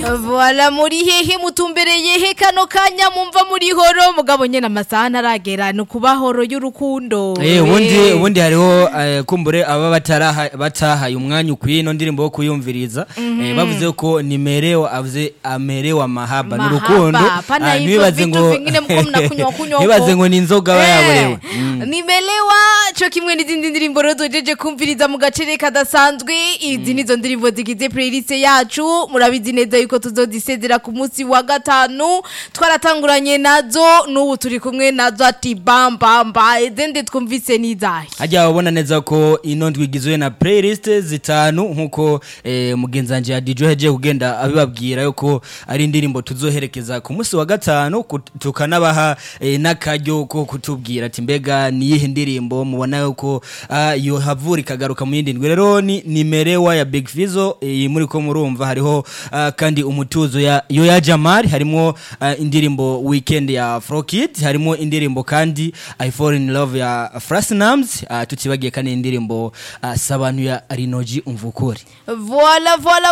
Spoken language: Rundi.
Voila muri hehe mutumbereye he kano kanya mumva muri horo mugabo nyene amasaha ntaragera ni kuba horo y'urukundo Eh ubundi Eh. ubundi hariho eh, kumbure aba bataraha batahaye umwanya ukwiye ino ndirimbo yo kuyumviriza eh, bavuze ko nimerewa avuze amerewa mahaba Mahaba, n'urukundo pana Ah, hivyo ntibibaze vitu ngo vingine mko mnakunywa kunywa huko. ntibibaze ngo ni inzoga aba yaborewe Eh, nimelewa co kimwe n'izindi ndirimbo rero tujeje kumviriza mu gacere kadasanzwe izi nizo ndirimbo zigize playlist yacu murabizi neza yuko tuzodisezera ku munsi wa gatanu twaratanguranye nazo n'ubu turi kumwe nazo ati bambamba izindi twumvise n'izahe hajya babona neza ko ino ndwi igizwe na playlist zitanu nkuko eh, mugenzi wanje ya DJ yagiye kugenda abibabwira yuko ari indirimbo tuzoherekeza ku munsi wa gatanu kut- tukanabaha eh, n'akaryo ko kutubwira ati mbega ni iyihe ndirimbo mubona yuko ah, yo havura ikagaruka mu yindi ndwi rero ni nimerewa ya Big Fizzo eh, muri ko murumva hariho ah, kandi umutuzo ya yo ya Jamal harimo ah, indirimbo weekend ya Afro Kid harimo indirimbo kandi I fall in love ya Frasnams uh, tutibagiye kandi indirimbo uh, sabantu ya Rinoji umvukuri voila voila